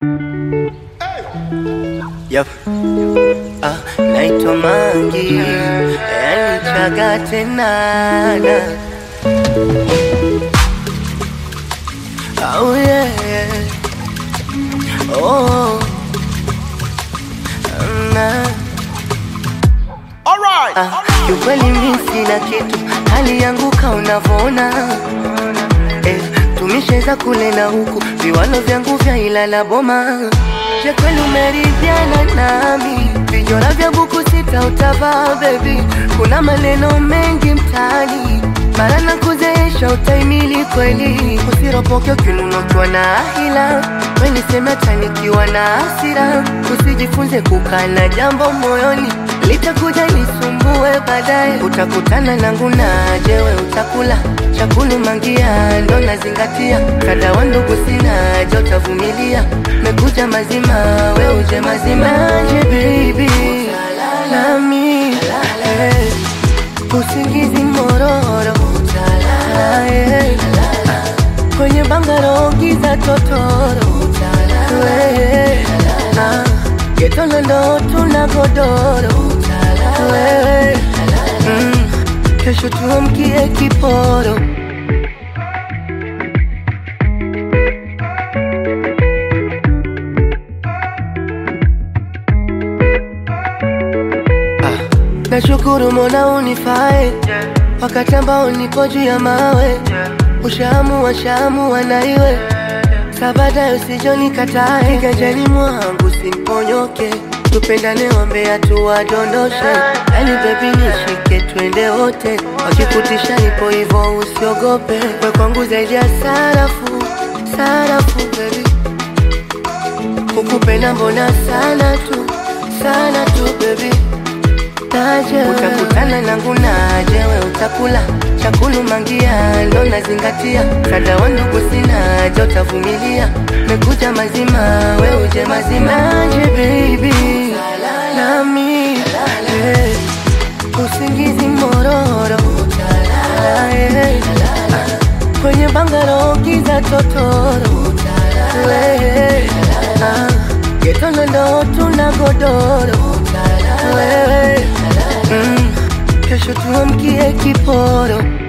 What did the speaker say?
Yep. Ah, naitwa Mangi, yani chaga tena na. Oh yeah. Oh. Na. Alright. Ah, kiukweli mi sina kitu, hali yangu ka unavyoona eh, tumesheza kule na huku, viwalo vyangu vya Ilala Boma. Je, kweli umeridhiana nami? Vijora vya buku sita utavaa baby, kuna maneno mengi mtaani mara na kuzeesha utaimili kweli, usiropoke ukinunotwa na hila weniseme hata nikiwa na hasira, usijifunze kukaa jambo moyoni litakuja lisumbue baadaye, utakutana nangu na jewe utakula chakulu mangia, ndo nazingatia kada wa ndugu sina je utavumilia, mekuja mazima we uje mazima je baby nami eh, usingizi mororo eh, kwenye bangaro giza totoro eh, ah, getolo ndo tuna godoro wewe mm, kesho tuamkie kiporo Nashukuru Mola unifae wakati ambao nipo juu ya mawe, ushaamua shaamua na iwe sabada, usijonikatae kiganjani mwangu simponyoke, tupendane, wambea tuwadondoshe, yani bebi nishike, twende wote, wakikutisha ipo hivo, usiogope, we kwangu zaidi ya sarafu, sarafu bebi, kukupenda mbona sana tu, sana tu bebi Naje utakutana nangu naje, we utakula chakulu mangia, ndo nazingatia kada wa ndugu sina je, utavumilia mekuja mazima, we uje mazima naje baby nami eh, usingizi mororo eh, kwenye bangaro giza totoro eh, ah, getolo ndo tuna godoro wewe mm, kesho tuamkie kiporo